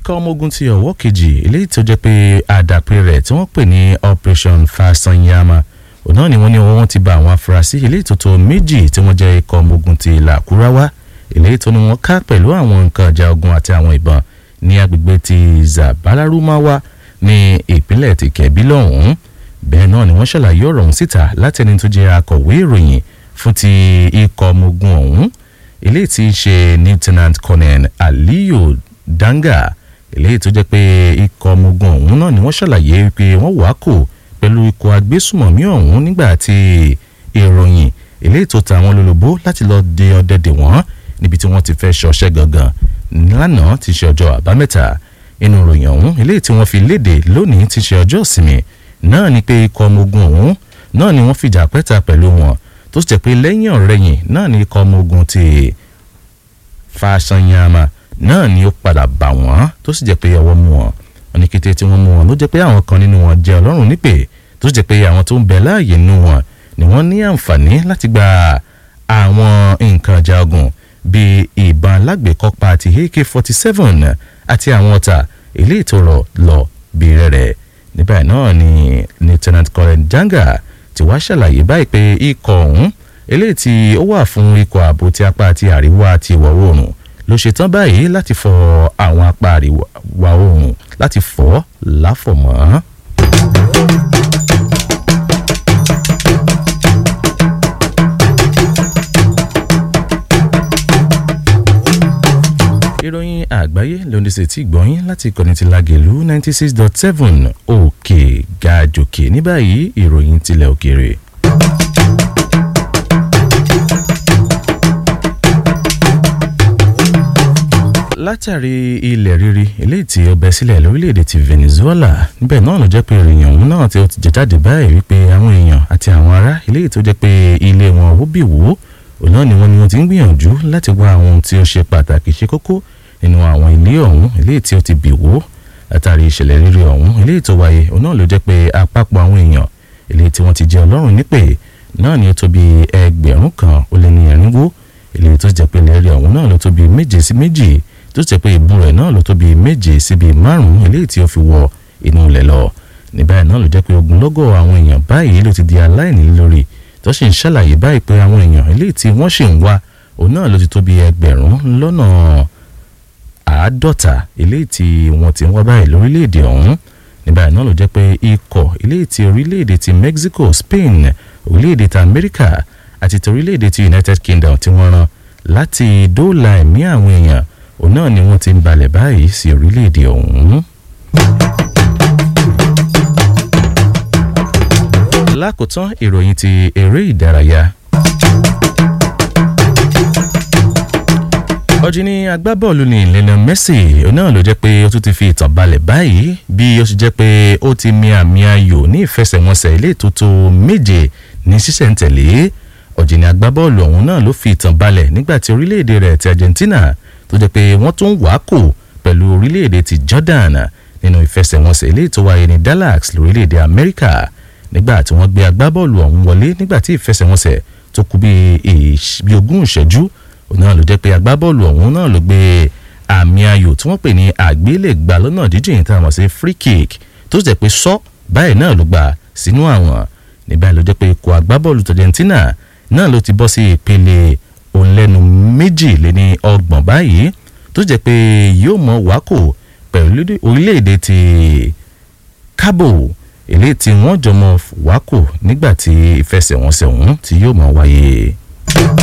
ikọ̀ ọmọ ogun ti ọ̀wọ́ kejì eléyìí tó jẹ́ pé àdàpè rẹ̀ tí wọ́n pè ní operation fasanyama òun náà ni wọ́n ní wọ́n ti bá àwọn afurasí eléyìí tó tó méjì tí wọ́n jẹ́ ikọ̀ ọmọ ogun ti làkúráwá eléyìí tó ní wọ́n ká pẹ̀lú àwọn nǹkan ìjà ogun àti àwọn ìbọn ní agbègbè ti zabalarumawa ní ìpínlẹ̀ ti kẹ̀bí lọ́hùn-ún bẹ́ẹ̀ náà ni wọ́n ṣàlàyé ọ̀rọ̀ ọ̀hún síta látẹni tó jẹ́ akọ̀wé ìròyìn fún ti ikọ̀ ọmọ ogun ọ̀hún eléyìí tí í ṣe lieutenant colonel aliyu danga eléyìí tó jẹ́ pé ikọ̀ ọmọ ogun ọ̀hún náà ni wọ́n ṣàlàyé pé wọ́n wà kò pẹ̀lú ikọ̀ agbésùmọ̀mí ọ̀hún nígbà tí ìròyìn eléyìí tó ta àwọn lólobó láti lọ́ọ́ de ọdẹ dè wọ́n níbi tí wọ́n ti fẹ́ ṣọṣẹ́ gangan lánàá ti ṣe ọjọ́ àbámẹ́ta inú ìròyìn ọ̀hún eléyìí tí wọ́n fi léde lónìí ti ṣe ọjọ́ ìsinmi náà ni pé ikọ̀ ọmọ ogun ọ̀hún náà ni wọ́n fìjà pẹ́ta pẹ̀lú wọn tó sì jẹ́ pé lẹ́yìn ọ̀rẹ́yìn náà ni ikọ̀ ọmọ ogun ti Fasanyama náà ni ó padà bà wọ́n tó sì jẹ́ pé ọwọ́ mú wọn wọn ní kété tí wọ́n mú wọn ló jẹ́ pé àwọn kan nínú wọn jẹ́ ọlọ́run nípè tó sì jẹ́ pé àwọn tó ń bẹ láàyè nínú wọn ni wọ́n ní àǹfààní láti gba àwọn nǹkan ọjà ogun bíi ìbọn alágbèékọ́pá àti AK-47 àti àwọn ọ̀tà eléyìí tó rọ̀ lọ bí rẹ̀rẹ̀ níbẹ̀ náà ni lieutenant colonel Janga ti wá ṣàlàyé báyìí pé ikọ̀ ọ̀hún eléyìí tí ó wà fún ikọ̀ ààbò ti apá àti àríwá àti ìwọ̀ oòrùn ló ṣetán báyìí láti fọ àwọn apá àríwá oòrùn láti fọ́ láfọ̀mọ́. ìròyìn àgbáyé lóní sí ti gbọ́yìn láti ìkànnì ti Lágelú ninety six dot seven òkè gàjòkè ní báyìí ìròyìn tilẹ̀ òkèèrè. látàrí ilẹ̀ rírì eléyìí tí ó bẹ́ sílẹ̀ lórílẹ̀‐èdè ti Venezuela níbẹ̀ náà ló jẹ́ pé ìròyìn ọ̀hún náà tí ó ti jẹ́ jáde báyìí wípé àwọn èèyàn àti àwọn ará eléyìí tó jẹ́ pé ilé wọn ó bì wó òun náà ni wọ́n ni wọ́n ti ń gbìyànjú láti wá àwọn ohun tí ó ṣe pàtàkì ṣe kókó nínú àwọn ilé ọ̀hún eléyìí tí ó ti bì wó látàrí ìṣẹ̀lẹ̀ rírì ọ̀hún eléyìí tó wáyé òun náà ló jẹ́ pé àpapọ̀ àwọn èèyàn eléyìí tí wọ́n ti jẹ́ ọlọ́run nípè náà ni ó tó bí ẹgbẹ̀rún kan ó lé ní ẹ̀rínwó eléyìí tó jẹ́ pé lẹ́rìí ọ̀hún náà ló tó bí méje sí méjì tó jẹ́ pé ìbú rẹ̀ náà ló tó bí méje sí bí márùn-ún eléyìí tí ó fi wọ inú ilẹ̀ lọ ní báyìí náà ló jẹ́ pé ogunlọ́gọ̀ àwọn èèyàn báyìí ló ti di aláìní lórí tó sì ń ṣàlàyé báyìí pé àwọn èèyàn eléyìí tí wọ́n sì ń wá òun náà ló ti tó bí ẹgbẹ̀rún lọ́nà àádọ́ta eléyìí tí wọ́n ti ń wá báyìí lórílẹ̀‐èdè ọ̀hún ní báyìí náà ló jẹ́ pé ikọ̀ eléyìí tí orílẹ̀‐èdè ti Mexico Spain orílẹ̀‐èdè ti America àti ti orílẹ̀‐èdè ti United Kingdom tí wọ́n rán láti dóòlà ẹ̀mí àwọn èèyàn òun náà ni wọ́n ti ń balẹ̀ báyìí sí orílẹ̀‐èdè ọ̀hún. lákòótán ìròyìn ti eré ìdárayá. ọ̀jìnì agbábọ́ọ̀lù ní Lionel Messi náà ló jẹ́ pé ó tún ti fi ìtàn balẹ̀ báyìí bí ó ṣe jẹ́ pé ó ti mi àmì ayò ní ìfẹsẹ̀wọnsẹ̀ ilé ìtótó méje ní sísẹ̀ntẹ̀lé ọ̀jìnì agbábọ́ọ̀lù ọ̀hún náà ló fi ìtàn balẹ̀ nígbà tí orílẹ̀-èdè rẹ̀ ti Argentina tó jẹ́ pé wọ́n tún wá kò pẹ̀lú orílẹ̀-èdè ti Jordan nínú ìfẹsẹ̀wọnsẹ̀ ilé tó wáyé ní Dallas lórílẹ̀-èdè Amẹ́ríkà nígbà tí wọ́n gbé agbábọ́ọ̀lù ọ̀hún wọlé nígbà tí ìfẹsẹ̀wọnsẹ̀ tó kù bíi ogún ìṣẹ́jú náà ló jẹ́ pé agbábọ́ọ̀lù ọ̀hún náà ló gbé àmì ayò tí wọ́n pè ní àgbélẹ̀gbà lọ́nà jíjìn tá a mọ̀ sí free kick tó jẹ́ pé sọ báyìí náà ló gbà sínú àwọn níbẹ̀ ló jẹ́ pé ikọ̀ agbábọ́ọ̀lù Argentina náà ló ti bọ́ sí ìpele òǹlẹ́nu méjì lé ní ọgbọ̀n báyìí tó jẹ́ pé yóò mọ wákò pẹ̀lú orílẹ̀-èdè ti Cabo eléyìí tí wọ́n jọ mọ wákò nígbà tí ìfẹsẹ̀wọnsẹ̀ ọ̀hún tí yóò mọ wáyé.